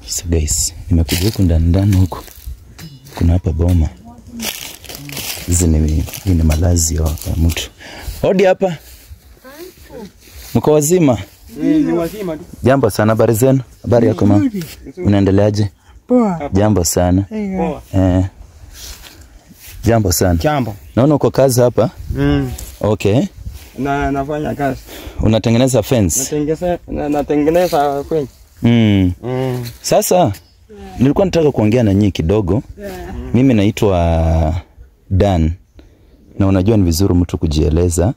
So guys, nimekuja huku ndani ndani huku. Kuna hapa boma. Hizi ni, hii ni malazi ya, ya mtu. Hodi hapa. Mko wazima? Ni wazima tu. Jambo sana, habari zenu? Habari yako mama? Unaendeleaje? Poa. Jambo sana. Poa. Eh. Jambo sana. Jambo. Naona uko kazi hapa. Mm. Okay. Na nafanya kazi. Unatengeneza fence. Natengeza na, natengeneza kwenye. Mm. Mm. Sasa nilikuwa nataka kuongea na nyinyi kidogo. Mimi naitwa Dan na unajua ni vizuri mtu kujieleza.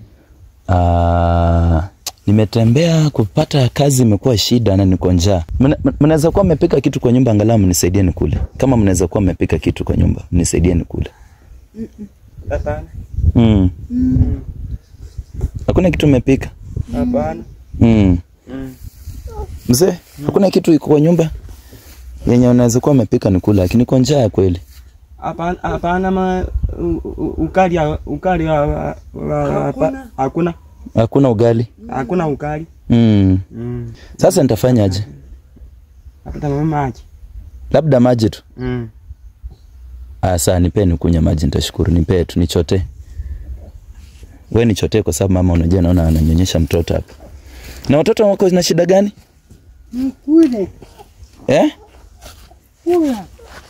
Ah, nimetembea kupata kazi imekuwa shida na niko njaa. Mna- Mnaweza kuwa mmepika kitu kwa nyumba, angalau mnisaidie nikule. Kama mnaweza kuwa mmepika kitu kwa nyumba, mnisaidie nikule. Hapana. Mm. Hakuna kitu mmepika? Hapana. Mm. Mm. Mzee, hakuna kitu iko kwa nyumba yenye unaweza kuwa umepika nikula, lakini kwa njaa ya kweli. Hapana, hapana ma u- u- ukali ya- ukali wa- wa- wa- hapa- hakuna. Hakuna ugali. Hakuna ukali. Mm. Mm. Sasa nitafanyaje? Hapata mama maji. Labda maji tu. Mm. Ah, saa nipee nikunywe maji, nitashukuru. Nipee tu nichotee. We nichotee kwa sababu mama, unajua naona ananyonyesha mtoto hapa. Na watoto wako na shida gani? Mkule. Eh? Kula.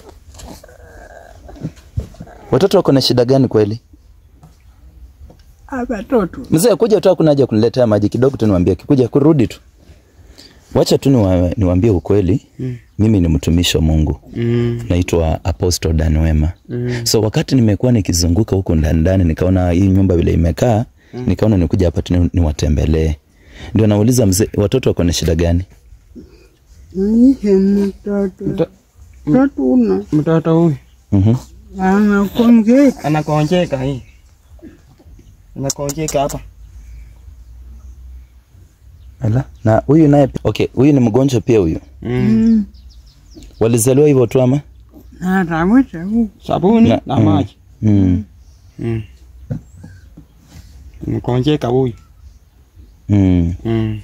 Watoto wako na shida gani kweli? Hapa toto. Mzee, kuja tu hakuna haja kuniletea maji kidogo tu niwaambie, kikuja kurudi tu. Wacha tu niwa, niwaambie ukweli. Mm. Mimi ni mtumishi wa Mungu. Mm. Naitwa Apostle Dan Wema. Mm. So wakati nimekuwa nikizunguka huko ndani ndani, nikaona hii nyumba vile imekaa, nikaona nikuja hapa tu ni- niwatembelee. Ndio nauliza mzee, watoto wako na shida gani? Nishe mtoto. Mto- Mtoto una. Mtoto huyu Mhm. Anakonjeka. anakonjeka hii. Anakonjeka hapa. Ala. Na huyu naye pi- okay, huyu ni mgonjwa pia huyu. Mm. Mm. Walizaliwa hivyo tu ama? Na rawita huku. Sabuni Na- na mm. maji. Mm. Mm. Mkonjeka huyu. Mm. Mm.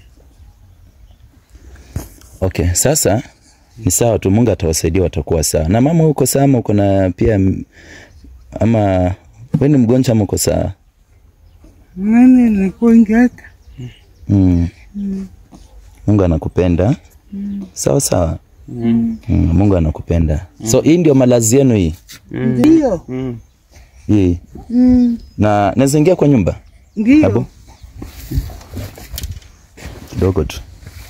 Okay, sasa ni sawa tu, Mungu atawasaidia, watakuwa sawa. Na mama, uko sawa ama uko na pia m- ama wewe ni mgonjwa ama uko sawa? Mimi nikonjeka. Mm. Mungu anakupenda. Sawa sawa. Mm. Mm, Mungu anakupenda. So hii ndio malazi yenu hii. Ndio. Mm. Hii. Mm. Na naweza ingia kwa nyumba? Ndio. Abu. Kidogo tu.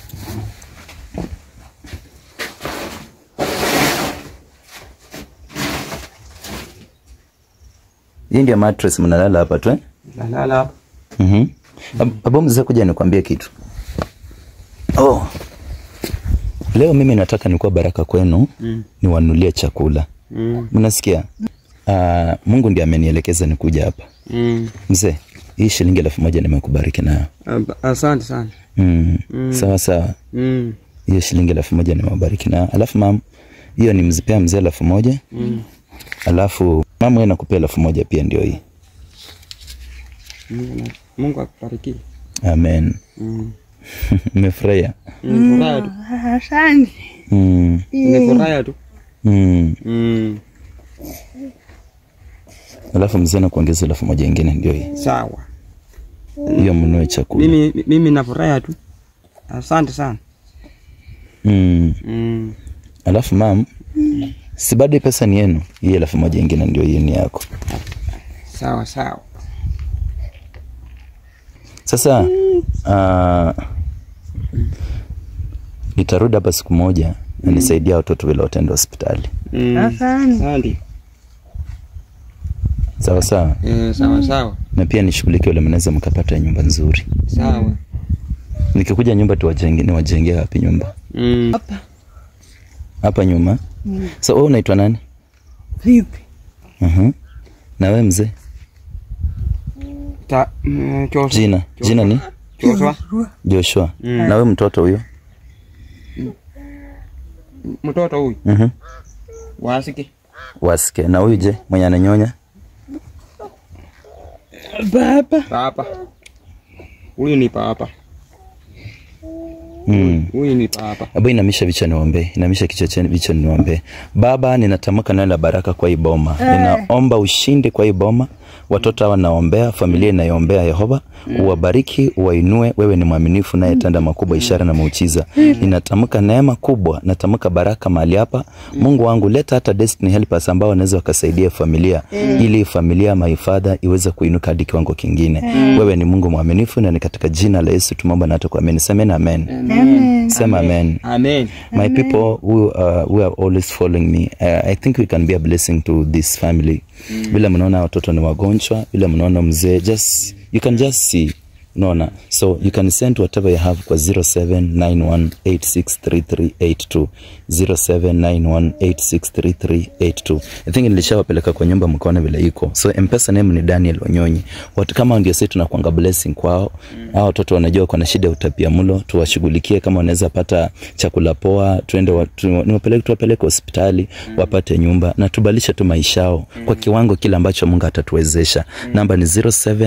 Hii ndio mattress mnalala hapa tu eh? Nalala hapa. Mhm. Ab- Abu mzee kuja nikwambie kitu. Oh. Leo mimi nataka nikuwa baraka kwenu, Mm. niwanulie chakula. Mm. Mnasikia? Ah, Mungu ndiye amenielekeza nikuja hapa. Mm. Mzee, hii shilingi elfu moja nimekubariki nayo. Ab- Asante sana. Mm. Sawa sawa. Mm. Hiyo shilingi elfu moja nimewabariki nayo. Alafu mam, hiyo nimzipea mzee elfu moja. Mm. Alafu mama wewe nakupea elfu moja pia ndio hii. Mungu na- Mungu akubariki. Amen. Mm. Nimefurahia. Mm. Furaha tu. Asante. Mm. Ni furaha tu. Mm. Mm. Alafu mzee nakuongeza elfu moja ingine ndio hii. Sawa. Hiyo mnunue chakula. Mimi mimi na furaha tu. Asante sana. Mm. Mm. Alafu mam, si bado hii pesa ni yenu? Hii elfu moja ingine ndio hii ni yako. Sawa sawa. Sasa uh, nitarudi hapa siku moja na nisaidia watoto vile wataenda hospitali. Mm. Asante. Asante. Sawa sawa. Eh, sawa sawa. Na pia nishughulikie ule mnaweza mkapata nyumba nzuri. Sawa. Nikikuja nyumba tuwajenge, niwajengee wapi nyumba? Mm. Hapa nyuma. Mm. So wewe unaitwa nani? Vipi? Mhm. Na wewe mzee? Ta, mm, Joshua. Jina. Jina ni Joshua. Joshua. Mm. Na wewe mtoto huyo? Mtoto huyu. Mhm. Wasiki. Wasike. Na huyu je, mwenye ananyonya? Baba. Papa. Huyu ni papa. Mm. Huyu ni papa. Hebu inamisha vichwa niombe, inamisha kichwa cheni vichwa niombe. Baba, ninatamka neno la baraka kwa hii boma. Ninaomba ushindi kwa hii boma. Watoto hawa naombea, familia inayombea Yehova, uwabariki, uwainue. Wewe ni mwaminifu naye tenda makubwa, ishara na muujiza. Ninatamka neema kubwa, natamka baraka mahali hapa. Mungu wangu, leta hata destiny helpers ambao wanaweza wakasaidia familia ili familia my father iweze kuinuka hadi kiwango kingine. Wewe ni Mungu mwaminifu na ni katika jina la Yesu tumeomba na hata kuamini. Semeni amen. Amen. Sema amen. Amen. My people who, uh, who are always following me, uh, I think we can be a blessing to this family. Vile mnaona watoto ni wagonjwa, vile mnaona mzee, just you can just see unaona so you can send whatever you have kwa 0791863382 0791863382 I think nilishawapeleka kwa nyumba mkaona vile iko so mpesa name ni Daniel Onyonyi watu kama ndio sisi tunakuanga blessing kwao hao watoto wanajua kuna shida ya utapia mlo tuwashughulikie kama wanaweza pata chakula poa tuende wa- tu- niwapeleke tuwapeleke hospitali wapate nyumba na tubalishe tu maisha yao kwa kiwango kile ambacho Mungu atatuwezesha namba ni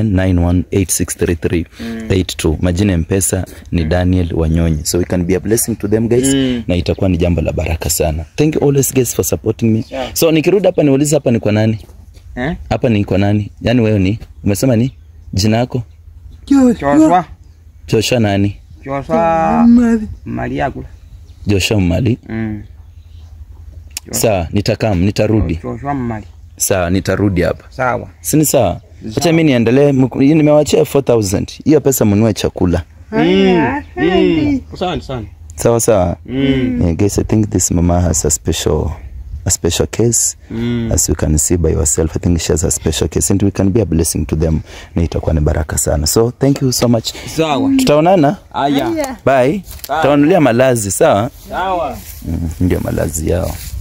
0791863382 majina ya mpesa ni Daniel Wanyonyi so we can be a blessing to them guys na itakuwa ni jambo la baraka sana thank you always guys for supporting me so nikirudi hapa niulize hapa ni kwa nani Eh? hapa ni kwa nani yaani wewe ni umesema ni jina yako Joshua. Joshua. Joshua nani Joshua Mari. Maria kula. Joshua Mali Mm. sawa nitakam nitarudi Joshua Mali. sawa nitarudi hapa Sawa. sini sawa acha mi niendelee mku- hii nimewachia 4000 hiyo pesa mnunue chakula Haya, asante. Asante sana. sawa sawa Mm. yeah, guys i think this mama has a special a special case Mm. as you can see by yourself i think she has a special case and we can be a blessing to them na itakuwa ni baraka sana so thank you so much Sawa. tutaonana Aya. Haya. bye tutawanulia malazi sawa Sawa. mm, ndio malazi yao